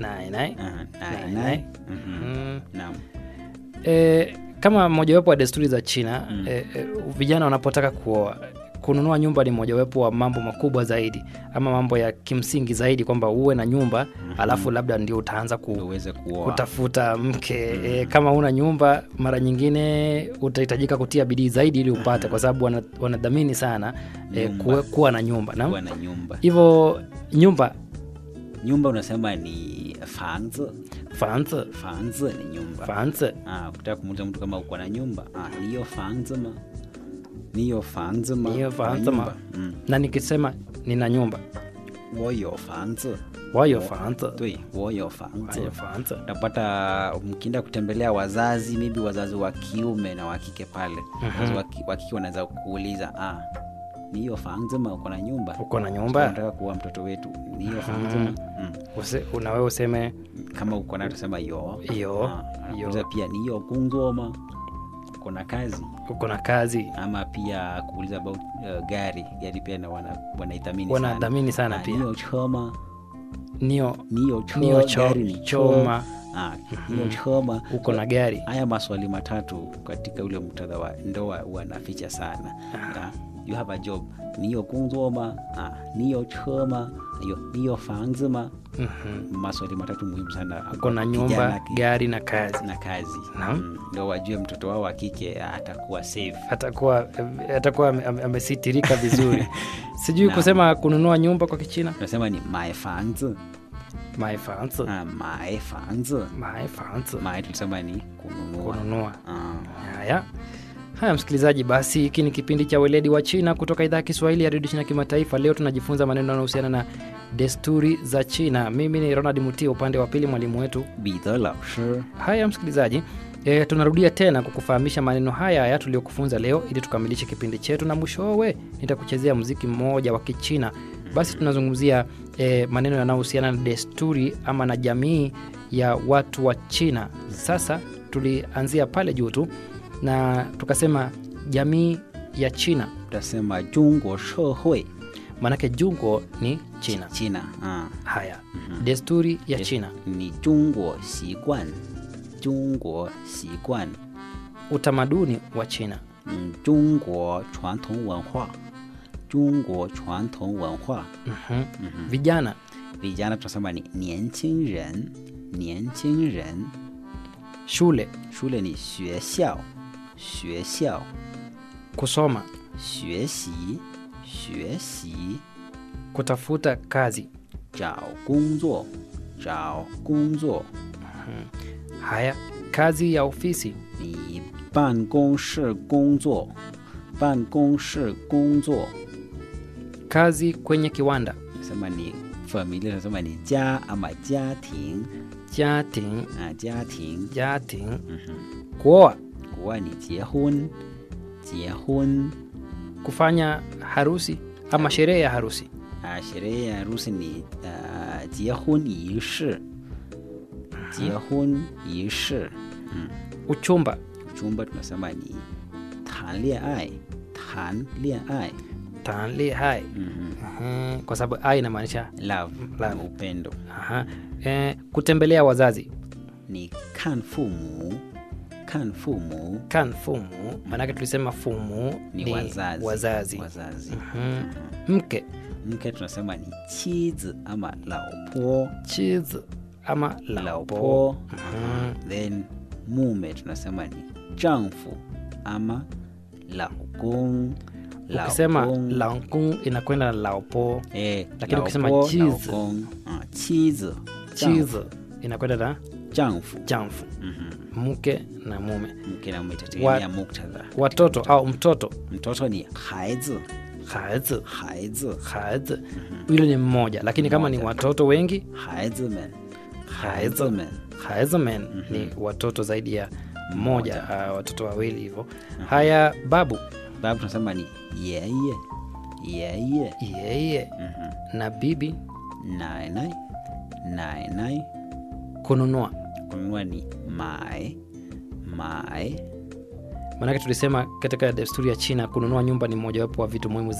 nai nai Ah, Nai, nai nai. nai. Mhm. mm. Naam. e, kama mojawapo wa desturi za china Mm. e, e, vijana wanapotaka kuoa kununua nyumba ni mojawapo wa mambo makubwa zaidi ama mambo ya kimsingi zaidi kwamba uwe na nyumba alafu labda ndio utaanza ku, uweze kuoa kutafuta mke e, kama una nyumba mara nyingine utahitajika kutia bidii zaidi ili upate kwa sababu wana- wanadhamini sana e, Nyumba. kuwe, kuwa na nyumba kuwa na na nyumba hivyo nyumba nyumba unasema ni fanzi fanzi fanzi ni nyumba fanzi ah, ukitaka kumuuliza mtu kama uko na nyumba ah, niyo fanzi ma niyo fanzi ma Niyo Una fanzi ma. nyumba? mm. na nikisema nina nyumba 我有房子 wayo fanzi 对我有房子 wayo fanzi utapata mkienda kutembelea wazazi maybe wazazi wa kiume na wa kike pale wazazi wa ki- wa kike wanaweza kuuliza ah, ni hiyo fangzima uko na nyumba uko na nyumba nataka kuwa mtoto wetu ni hiyo fangzima mm. Use, una wewe useme kama uko nayo tusema yo Yo, Ah, yo. kuuliza pia ni hiyo kungzoma uko na kazi uko na kazi ama pia kuuliza about uh, gari gari pia na wana, wanaithamini wanadhamini sana Ah, pia niyo choma nio niyo cho, nio cho, gari ni choma Ah, niyo choma uko na gari haya maswali matatu katika ule muktadha wa ndoa wanaficha sana ah. you have a job niyo kunzoma ah, niyo choma ayo niyo fangzima Mhm. maswali matatu muhimu sana uko na Kijana nyumba ki- gari na kazi na kazi Naam. mm. ndo wajue mtoto wao wa kike ah, atakuwa safe atakuwa atakuwa ame- ame- amesitirika vizuri sijui Naam. kusema kununua nyumba kwa kichina tunasema ni mae fangzi my fanzi ah, mae fangzi my fanzi mae tulisema ni kununua kununua ah. haya haya msikilizaji basi hiki ni kipindi cha weledi wa china kutoka idhaa ya kiswahili ya redio china kimataifa leo tunajifunza maneno yanayohusiana na desturi za china mimi ni ronald mutia upande wa pili mwalimu wetu 彼得老师 haya msikilizaji e, tunarudia tena kukufahamisha maneno haya haya tuliyokufunza leo ili tukamilishe kipindi chetu na mwishowe nitakuchezea muziki mmoja wa kichina basi tunazungumzia e, maneno yanayohusiana na desturi ama na jamii ya watu wa china sasa tulianzia pale juu tu na tukasema jamii ya china tutasema 中国社会 maanake jungo ni china china ah. haya desturi ya china 你中国习惯，中国习惯， utamaduni wa china 嗯，中国传统文化，中国传统文化。 Mhm. vijana vijana tunasema ni 年轻人，年轻人。 shule shule ni 学校，学校， kusoma 学习，学习， kutafuta kazi 找工作，找工作。 haya kazi ya ofisi 你办公室工作，办公室工作。 kazi kwenye kiwanda nasema ni familia tunasema ni jaa ama jating jating ah, jating jating kuoa kuwa ni jiehun jiehun kufanya harusi ama sherehe ya harusi ah, sherehe ya harusi ni ah, jiehun yishi jiehun yishi uchumba uchumba tunasema ni tan lianai tan lianai tanli hai Mhm. Mhm, kwa sababu ai inamaanisha love Love. upendo aha. E, kutembelea wazazi ni kan fumu kan fumu kan fumu maanake tulisema fumu ni, wazazi wazazi. wazazi. Mhm. mke mke tunasema ni chizi ama laopo chizi ama laopo laopo then mume tunasema ni丈夫 ama laokong ukisema lankung inakwenda na laopo eh, lakini ukisema laopo, chizi. laokong, ah, chizi chizi inakwenda na 丈夫 jamfu mke na mume mke na mume itategemea Wa- muktadha watoto au mtoto mtoto ni haizi haizi haizi haizi yule ni mmoja lakini kama ni watoto wengi haizi men haizi men haizimen ni watoto zaidi ya mmoja uh, watoto wawili hivyo haya babu babu tunasema ni yeye yeye yeye na bibi nainai nainai kununua kununua ni mae mae maanake tulisema katika desturi ya china kununua nyumba ni mojawapo wa vitu muhimu